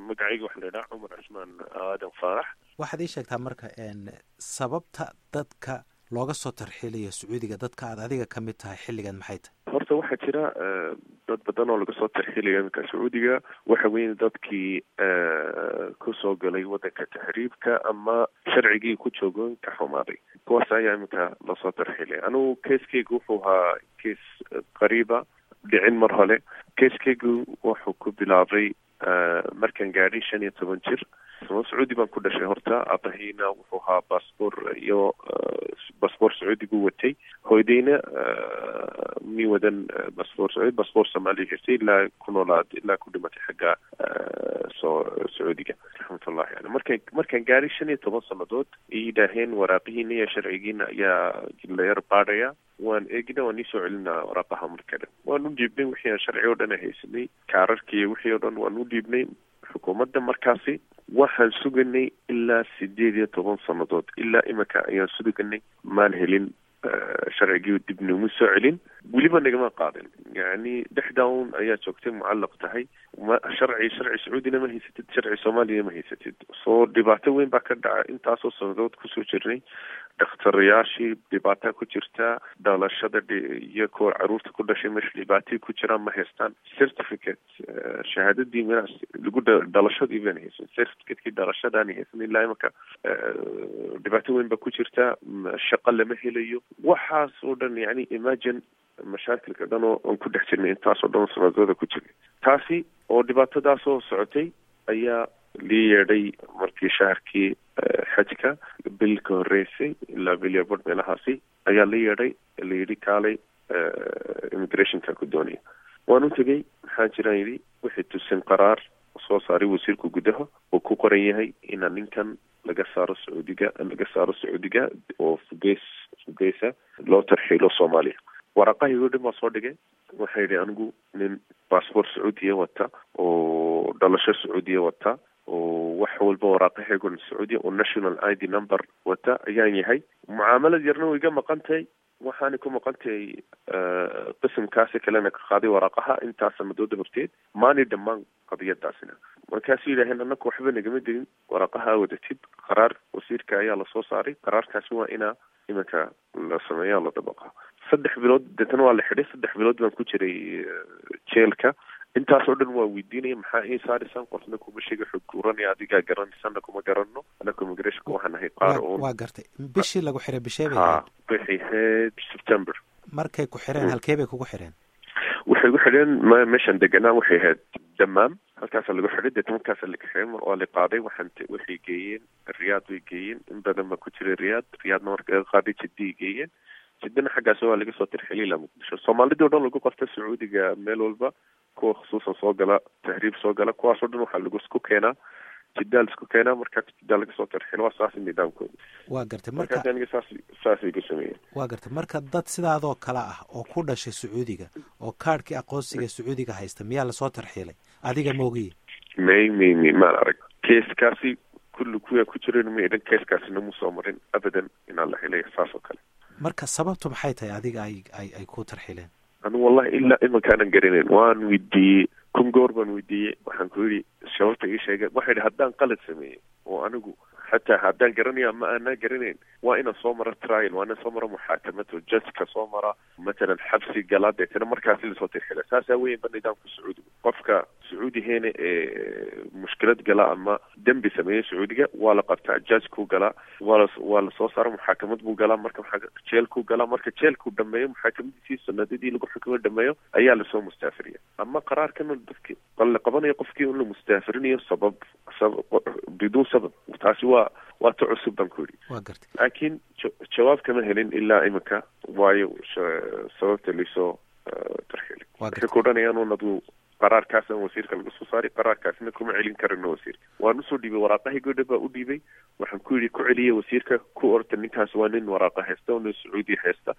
magacayga waxaa la yidhaha cumar cismaan aadan faarax waxaad ii sheegtaa marka sababta dadka looga soo tarxiilayo sacuudiga dadka aad adiga ka mid tahay xilligan maxay tahay horta waxaa jira dad badan oo laga soo tarxiilaya iminka sacuudiga waxa weeye dadkii kusoo galay waddanka taxriibka ama sharcigii ku joogoon ka xumaaday kuwaas ayaa iminka lasoo tarxiilaya anigu keeskeyga wuxuu ahaa kees qariiba dhicin mar hole keeskeygu wuxuu ku bilaabay markaan gaadhay shan iyo toban jir sacuudi baan ku dhashay horta aabahayna wuxuu ahaa baasboor iyo baasboor sacuudi buu watay hooydayna mi wadan baasboor sacuudi baasboor soomaaliya haystay ilaa ku noolaad ilaa ku dhimatay xagga soo sacuudiga raxmatullahi ale markaan markaan gaadhay shan iyo toban sannadood ay yidhaaheen waraaqihiina iyo sharcigiina ayaa layar baadhaya waan eegna waan iisoo celinaa waraaqaha marka dhan waan u dhiibnay wixii aan sharci oo dhan haysanay kaararkii iyo wixii oo dhan waan u dhiibnay xukuumadda markaasi waxaan suganay ilaa sideed iyo toban sannadood ilaa imika ayaan suganay maan helin sharcigii dib nooma soo celin weliba nagama qaadin yacni dhexdown ayaa joogtay mucallaq tahay ma sharci sharci sacuudina ma haysatid sharci soomaaliyana ma haysatid soo dhibaato weyn baa ka dhaca intaasoo sannadood kusoo jirnay dakhtarayaashii dhibaataa ku jirtaa dhalashada iyo kuwa caruurta ku dhashay meesha dhibaatay ku jiraan ma haystaan certificate shahaadadii meelaas lagu dhalashadii baan haysan certificateki dhalashadaani haysan ilaa imaka dhibaato weyn baa ku jirtaa shaqo lama helayo waxaas oo dhan yani imagine mashaakilka dhan oo aan ku dhex jirnay intaasoo dhan sanadooda ku jirnay taasi oo dhibaatadaasoo socotay ayaa lii yeedhay markii shaharkii xajka bil ka horreysay ilaa bilya bord meelahaasi ayaa la yeedhay layidhi kaalay immigrationka ku doonaya waan u tegey maxaa jiraan yidhi waxay tusin qaraar soo saaray wasiirka gudaha oo ku qoran yahay inaa ninkan laga saaro sacuudiga laga saaro sacuudiga oo fugeys fugeysa loo tarxiilo soomaaliya waraaqahaygo dhan baa soo dhigay waxaa yidhi anigu nin baasboort sacuudiya wata oo dhalasho sacuudiya wata oo wax walba waraaqahaygon sacuudiya oo national i d number wata ayaan yahay mucaamalad yarna way iga maqan tahay waxaana ku maqan tahay qismkaasi kalena ka qaaday waraaqaha intaa sanadood dabarteed maani dhammaan qadiyadaasina markaasuu yidhaaheen annaku waxba nagama dilin waraaqaha wadatid qaraar wasiirka ayaa lasoo saaray qaraarkaasi waa inaa iminka la sameeya la dabaqa saddex bilood deetana waa la xidhay saddex bilood baan ku jiray jeelka intaas oo dhan waa weydiinaya maxaa ii saarisan qofna kuma sheega xog kuranaya adigaa garanaysanna kuma garanno anaka immigrationka waxaan ahay qaar oo waa gartay bishii lagu xiray bishee bay ha ahayd waxay ahayd september markay ku xireen halkee bay kugu xireen waxay gu xidheen m meeshan deganaa waxay ahayd damaam halkaasa lagu xidhay deetna markaasa laga xidhay mar waa la qaaday waxaan t waxay geeyeen riyaad way geeyeen in badan baa ku jiray riyaad riyaadna marka laga qaaday jiddiay geeyeen jiddana xaggaas waa laga soo tirxilay ilaa muqdisho soomaalidii o dhan lagu qorta sacuudiga meel walba kuwa khusuusan soo gala tahriib soo gala kuwaas oo dhan waxaa lagu isku keenaa jiddaa la isku keenaa markaas jiddaa laga soo tarxilo waa saas nidaamkooda waa gartay marka markaas aniga saas saasay ku sameeyeen waa gartay marka dad sidaadoo kale ah oo ku dhashay sacuudiga oo kaadhkii aqoonsiga sacuudiga haysta miyaa lasoo tarxiilay adiga moogiye may may may maan arag keeskaasi kulli kuwaa ku jiran may dhan keeskaasina mu soo marin abadan inaan la helay saas oo kale marka sababtu maxay tahay adiga ay ay ay ku tarxiileen anu wallahi ilaa imankaanan garanayn waan weydiiyey kun goor baan weydiiyey waxaan ku yidhi sababta ii sheegeen waxay idhi haddaan qalad sameeyey oo anigu xataa haddaan garanayo ama aanaa garanayn waa inaan soo maro trial waa inaan soo maro muxaakamad oo judgeka soo mara matalan xabsi galaa deetana markaasi lasoo tirxila saasaa weyanba nidaamka sacuudiga qofka sacuudiheena ee mushkilad gala ama dembi sameeya sacuudiga waa la qabtaa judgekuu galaa waa la waa lasoo saara muxaakamad buu galaa marka maxaa jeelkuu galaa marka jeelkuu dhameeyo muxaakamadiisii sanadadii lagu xukumo dhameeyo ayaa lasoo mustaafiriya ama qaraarkan dadki la qabanayo qofkii in la mustaafirinayo sabab sabab biduun sabab taasi waa waa ta cusub baan ku yidhi waa gartay laakiin ja- jawaab kama helin ilaa iminka waayo sha- sababta laysoo tarxilay waa waxay gartay ku odhanayaan un aduu qaraarkaasaan wasiirka laga soo saaray qaraarkaasna kuma celin karino wasiirka waan usoo dhiibay waraaqahii godha baa u dhiibay waxaan ku yidhi ku celiya wasiirka ku orta ninkaas waa nin waraaqa haysta oo nin sacuudi haysta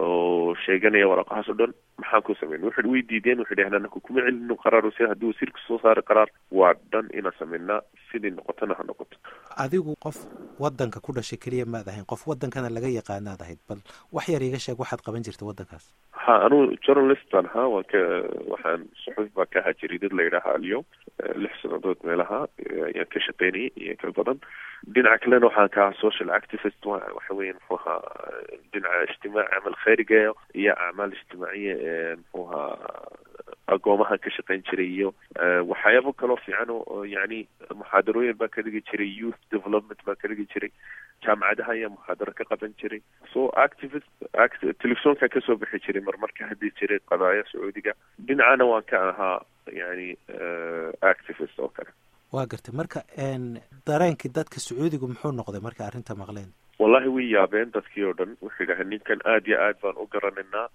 oo sheeganaya waraaqahaas oo dhan maxaan ku sameyn waxay way diideen waxay dhaheen anaku kuma celino qaraar wasiir haddii wasiirka soo saaray qaraar waa dhan inaan sameynaa sidii noqotona ha noqoto adigu qof wadanka ku dhashay keliya maad ahayn qof wadankana laga yaqaanaad ahayd bal wax yar iiga sheeg waxaad qaban jirta wadankaas ha anuu journalist baan ahaa waan ka waxaan suxuuf baan ka ahaa jariidad la yidhaaha alyom lix sanadood meelaha ayaan ka shaqeynayay iyo ka badan dhinaca kalena waxaan ka ahaa social activist waxa weya muxuu ahaa dhinaca ijtimaac camal khayriga iyo acmaal ijtimaaciya ee muxuu ahaa agoomahan ka shaqeyn jiray iyo waxyaabo kaloo fiican oo yani muxaadarooyin baan ka dhigi jiray youth development baan ka dhigi jiray jaamacadaha ayaa muxaadaro ka qaban jiray so activist telefisonkan kasoo bixi jiray marmar ka hadli jiray qadaaya sacuudiga dhinacana waan ka ahaa yani activist oo kale waa gartay marka dareenkii dadka sacuudigu muxuu noqday markay arrinta maqleen wallahi way yaabeen dadkii oo dhan wuxuu yidhaha ninkan aada iyo aad baan u garanaynaa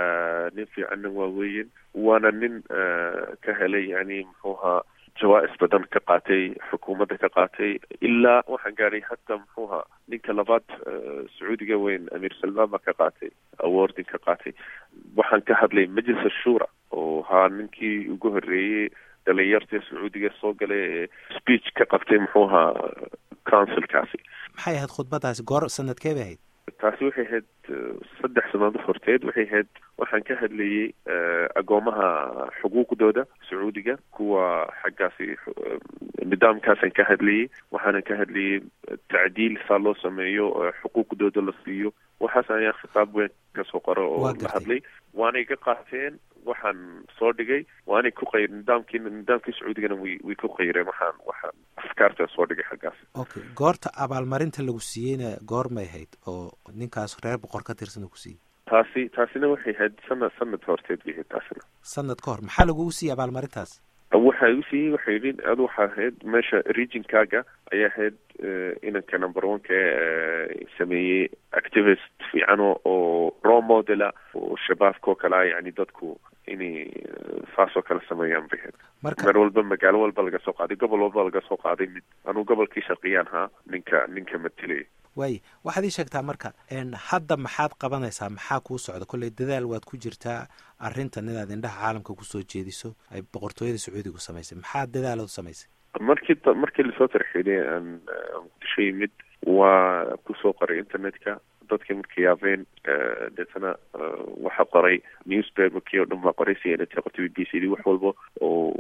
nin fiicanna waa weyin waana nin ka helay yani muxuu ahaa jawaa-is badan ka qaatay xukuumadda ka qaatay ilaa waxaan gaadhay hataa muxuu ahaa ninka labaad sacuudiga weyn amiir salmaan baa ka qaatay awardin ka qaatay waxaan ka hadlay majlis ashura oo haa ninkii ugu horreeyey dhalinyarta sacuudiga soo galay ee speech ka qabtay muxuu ahaa councilkaasi maxay ahayd khudbadaasi goor sanadkee bay ahayd taasi waxay ahayd saddex sanadood horteed waxay ahayd waxaan ka hadlayey agoomaha xuquuqdooda sacuudiga kuwa xaggaasi nidaamkaasaan ka hadlayey waxaanan ka hadlayey tacdiil saa loo sameeyo xuquuqdooda la siiyo waxaas ayaa khitaab weyn kasoo qoro oo la hadlay waanay ka qaateen waxaan soo dhigay waanay ku qayr nidaamkii nidaamkii sacuudigana way way ku qayreen waxaan waxaan afkaarta soo dhigay xaggaas okay goorta abaalmarinta lagu siiyeyna goormay ahayd oo ninkaas reer boqor ka tirsan uu ku siiyey taasi taasina waxay ahayd sanad sanad horteed bay ahayd taasina sanad ka hor maxaa lagugu siiyey abaalmarintaas waxa igu siiyey waxay yidhi adu waxaa ahayd meesha regionkaaga ayaa ahayd inanka number oneka ee sameeyey activist fiican oo role modela oo shabaabka oo kalea yani dadku inay saasoo kale sameeyaan bay ahayd meel walba magaalo walba laga soo qaaday gobol walba laga soo qaaday mid anuu gobolkii shaqiyaan haa ninka ninka matelaya waay waxaad ii sheegtaa marka hadda maxaad qabanaysaa maxaa kuu socda kolley dadaal waad ku jirtaa arrintan inaad indhaha caalamka kusoo jeediso ay boqortooyada sacuudigu samaysay maxaa dadaalood samaysay markii markii lasoo tarxiilay aan muqdisho yimid waa kusoo qoray internetka dadkii markay yaabeen deetana waxaa qoray newspaperkii oo dhan baa qoray c n t qortay b b c d wax walba oo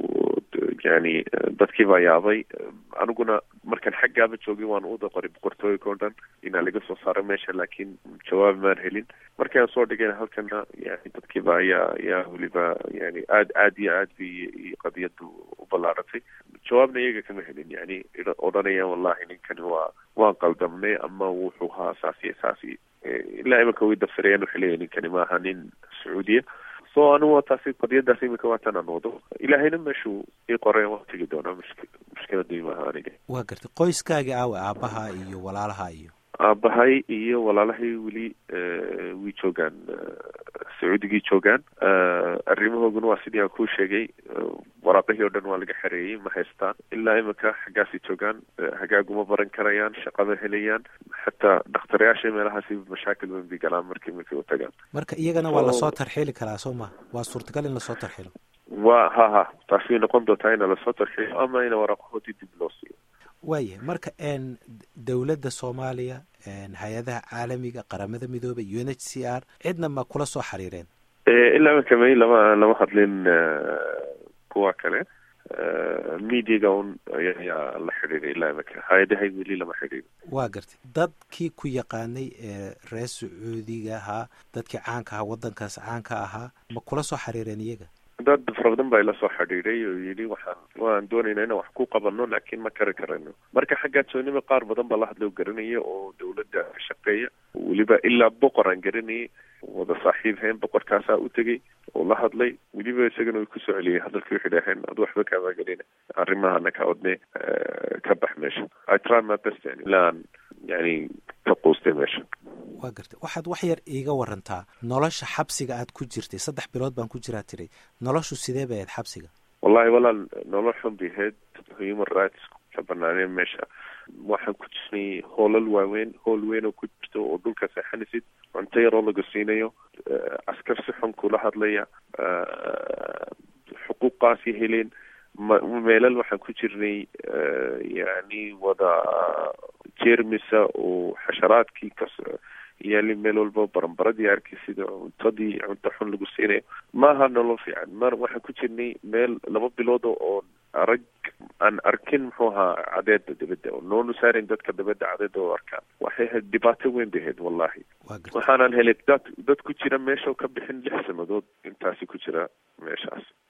yani dadkii baa yaabay aniguna markaan xaggaaba joogay waan uda qoray boqortooyinka o dhan inaa laga soo saaro meesha laakiin jawaab maan helin markii aan soo dhigayna halkana yani dadkiiba ayaa ayaa weliba yani aad aad iyo aad bay qadiyadu u ballaaratay jawaabna iyaga kama helin yani odhanayaan wallahi ninkani waa waan qaldamnay ama wuxuu haa saasi saasi ilaa imanka way dafirayaan waxay leeyahin ninkani maaha nin sacuudiya so anigu taasi qadiyadaas imika waatan aan wado ilaahayna meeshuu ii qoreen waan tegi doonaa mushk mushkiladii maaha aniga waa gartay qoyskaagii aawe aabaha iyo walaalaha iyo aabahay iyo walaalahay weli way joogaan sacuudigii joogaan arrimahooguna waa sidii aan kuu sheegay waraaqihii oo dhan waa laga xereeyey ma haystaan ilaa imika xaggaasay joogaan hagaaguma baran karayaan shaqada helayaan xataa dhaktarayaasha meelahaasi mashaakil weyn bay galaan markii markay u tagaan marka iyagana waa lasoo tarxiili karaa soo ma waa suurtagal in lasoo tarxiilo wa ha ha taasi way noqon doontaa ina lasoo tarxiilo ama ina waraaqahoodii dib loo siiyo waaya marka dowladda soomaaliya hay-adaha caalamiga qaramada midoobay u n h c r cidna ma kula soo xiriireen ilaa imanka may lama lama hadlin kuwa kale mediaga un ayaa la xidhiiray ilaa imanka hay-adahay weli lama xidhiirin waa gartay dadkii ku yaqaanay ee reer sacuudiga ahaa dadkii caanka ahaa waddankaas caanka ahaa ma kula soo xiriireen iyaga dad fara badan baa ila soo xidhiiday oo yidhi waxaan waan doonaynaa inaan wax ku qabano laakiin ma kari karayno marka xaggaa joonima qaar badan baa la hadloo garanaya oo dawladda ka shaqeeya weliba ilaa boqor aan garanayay wada saaxiib hayn boqorkaasaa u tegey oo la hadlay weliba isagana way kusoo celiyay hadalkii waxay dhaheen adu waxba kaama gelina arrimahana ka odne ka bax meesha i try my best yani ilaa aan yani ka quustay meesha waa gartay waxaad wax yar iiga warantaa nolosha xabsiga aad ku jirtay saddex bilood baan ku jiraa tiray noloshu sidee bay ahayd xabsiga wallahi walaal nolol xun bay ahayd human rights ka banaaneen meesha waxaan ku jirnay hoolal waaweyn hool weyn oo ku jirto oo dhulka seexanisid cunto yaroo laga siinayo askar si xun kula hadlaya xuquuqaasi heleen meelal waxaan ku jirnay yani wada jermisa oo xasharaadkii kas yaali meel walba baranbaradii arkay sida cuntadii cunto xun lagu siinayo maaha nolol fiican mar waxaan ku jirnay meel laba bilood oo arag aan arkin muxuu ahaa cadeeda dibadda oo noonu saarin dadka dibadda cadeeda oo arkaan waxay ahayd dhibaato weyn bay ahayd wallahi waxaanan helay dad dad ku jira meesha ka bixin lix sanadood intaasi ku jira meeshaas